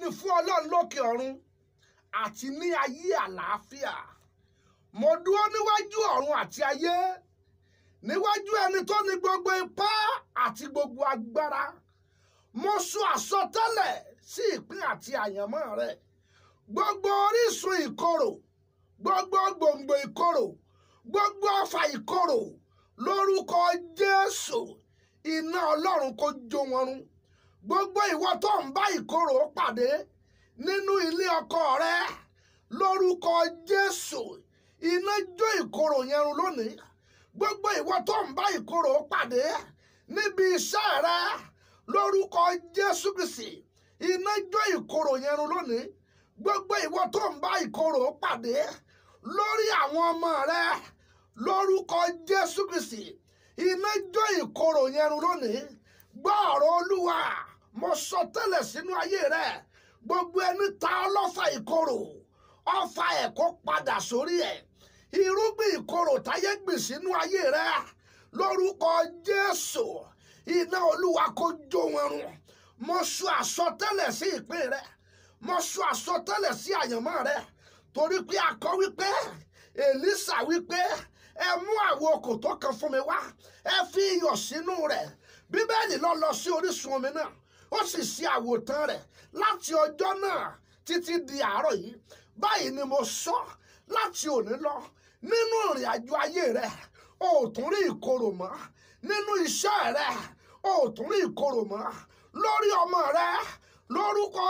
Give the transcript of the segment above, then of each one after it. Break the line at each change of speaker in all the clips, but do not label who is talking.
ni fún ọlọ́run lókè ọ̀run àti ní ayé àlàáfíà mo dúró níwájú ọ̀run àti ayé níwájú ẹni tó ní gbogbo ipá àti gbogbo agbára mo sọ àsọtẹ́lẹ̀ sí ìpín àti àyànmọ́ rẹ gbogbo orísun ìkorò gbogbo gbòǹgbò ìkorò gbogbo ọfà ìkorò lórúkọ jésù iná ọlọ́run kó jó wọn run gbogbo ìwọ tó ń bá ìkorò pàdé nínú ilé ọkọ rẹ lórúkọ jésù iná jó ìkorò yẹn run lónìí gbogbo ìwọ tó ń bá ìkorò pàdé níbi iṣẹ́ rẹ lórúkọ jésù kristi iná jó ìkorò yẹn run lónìí gbogbo ìwọ tó ń bá ìkorò pàdé lórí àwọn ọmọ rẹ lórúkọ jésù kristi iná jó ìkorò yẹn run lónìí gbọ́ ọ̀rọ̀ olúwa mo sọ tẹ́lẹ̀ sínú ayé rẹ gbogbo ẹni ta ọlọ́fà ìkorò ọfà ẹ̀ kó padà sórí ẹ̀ irúgbìn ìkorò táyé gbìn sínú ayé rẹ lórúkọ jésù iná olúwa kó jó wọn run mo sọ àsọtẹ́lẹ̀ sí ìpín rẹ mo sọ àsọtẹ́lẹ̀ sí àyànmọ́ rẹ torí pé a kọ wípé èlísà wípé ẹ mú àwo kòtò kan fún mi wá ẹ fi iyọ̀ sínú rẹ̀ bíbélì lọ lọ sí orísun omi náà ó sì ṣe àwòtán rẹ̀ láti ọjọ́ náà títí di àárọ̀ yìí báyìí ni mo sọ láti òní lọ nínú ìrìn àjò ayé rẹ o ò tún rí ìkorò mọ́ nínú iṣẹ́ rẹ o ò tún rí ìkorò mọ́ lórí ọmọ rẹ lórúkọ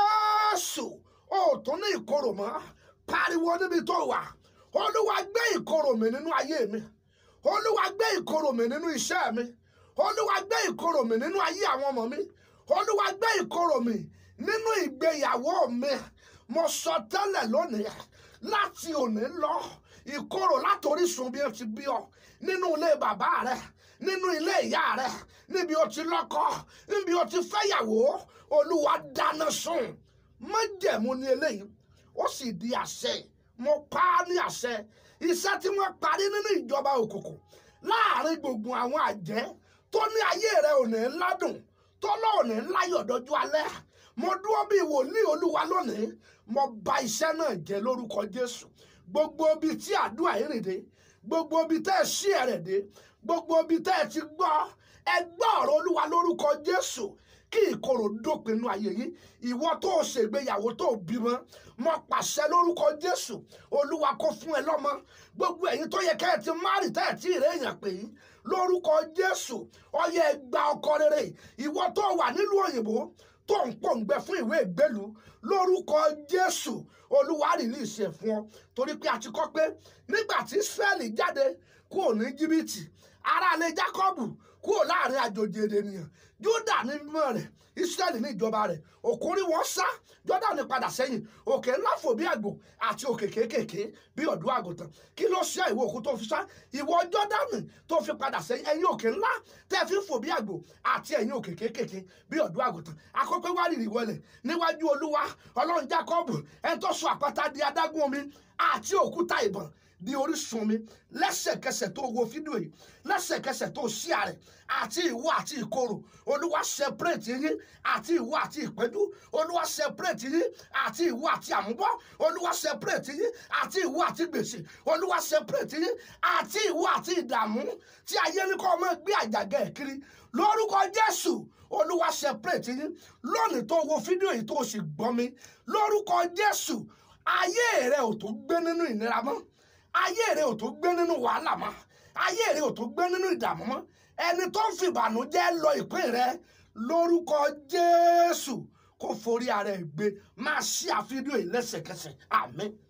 jésù o ò tún ní ìkorò mọ́ pariwo níbi tó wà olúwa gbé ìkorò mi nínú ayé mi olúwa gbé ìkorò mi nínú iṣẹ́ mi olúwa gbé ìkorò mi nínú ayé àwọn ọmọ mi olúwa gbé ìkorò mi nínú ìgbéyàwó mi mo sọ tẹ́lẹ̀ lónìí láti òní lọ ìkorò látorísun bí o ti bí ọ nínú ilé bàbá rẹ nínú ilé ìyá rẹ níbi o ti lọ́kọ níbi o ti fẹ́yàwó olúwa dáná sun májẹ̀mú ní eléyìí ó sì di àṣẹ mo pa á ní àṣẹ iṣẹ́ tí wọ́n parí nínú ìjọba òkùnkùn láàrin gbogbo àwọn àjẹ́ tó ní ayé rẹ ò ní ládùn tó lọ́ọ̀ ní láyọ̀ dọ́jú alẹ́ mo dúró bí wòlíì olúwa lónìí mo bà iṣẹ́ náà jẹ́ lórúkọ jésù gbogbo ibi tí àdúrà yìí rìn dé gbogbo ibi tẹ́ ẹ ṣí ẹ̀rẹ̀ dé gbogbo ibi tẹ́ ẹ ti gbọ́ ẹ gbọ́ ọ̀rọ̀ olúwa lórúkọ jésù kí ìkorò dópin inú ayé yìí ìwọ tó o ṣègbéyàwó tó o bímọ mo pàṣẹ lórúkọ jésù olúwa kó fún ẹ lọ́mọ gbogbo ẹ̀yin tó yẹ kẹ́ ẹ ti márì tẹ́ ẹ tí ì réèyàn pè yín lórúkọ jésù ọyẹ ẹ gba ọkọ rere ìwọ tó wà nílùú òyìnbó tó ń pòǹgbẹ fún ìwé ìgbélú lórúkọ jésù olúwa rìlíìsì ẹ̀ fún ọ torí pé a ti kọ́ pé nígbà tí israẹli jáde kúrò ní jìbìtì aráalé jákọ́bù kúrò láàrin àjòjì ènìyàn júdà ní mímọ́ rẹ̀ israẹli ní ìjọba rẹ̀ òkúrin wọn sá jọ́dánì padà sẹ́yìn òkè ńlá fò bí àgbò àti òkè kéékèèké bí ọ̀dọ́ àgùntàn kí ló ṣe ìwọ òkú tó fi sá ìwọ jọ́dánì tó fi padà sẹ́yìn ẹ̀yin òkè ńlá tẹ́ fi ń fò bí àgbò àti ẹ̀yin òkè kéékèèké bí ọ̀dọ́ àgùntàn akọ́pẹ́ wá rìrì wọlé níwájú olúwa ọlọ́run jákọ́bù ẹni tó sọ àpáta di adágún omi àti òkúta ìbọn di orísun mi lẹ́sẹ̀kẹsẹ̀ tó wo fídíò yìí lẹ́sẹ̀kẹsẹ̀ tó ṣí àrẹ àti ìwọ àti ìkorò olúwa separate yín àti ìwọ àti ìpẹ́jú olúwa separate yín àti ìwọ àti àmúbọ́ olúwa separate yín àti ìwọ àti gbèsè olúwa separate yín àti ìwọ àti ìdààmú tí ayé ní kọ́ ọmọ gbé àjàgẹ́ ẹ̀ kiri lórúkọ jésù olúwa separate yín lónìí tó wo fídíò yìí tó sì gbọ́ mi lórúkọ jésù ayé rẹ ò tó gbé nínú ìnira mọ́ ayé rẹ ò tó gbé nínú wàhálà mọ́ ayé rẹ ò tó gbé nínú ìdààmú mọ́ ẹni tó ń fìbànújẹ́ lọ ìpín rẹ lórúkọ jésù kó forí ara ẹ̀ gbé máa ṣí àfídíò yìí lẹ́sẹ̀kẹsẹ̀ àmín.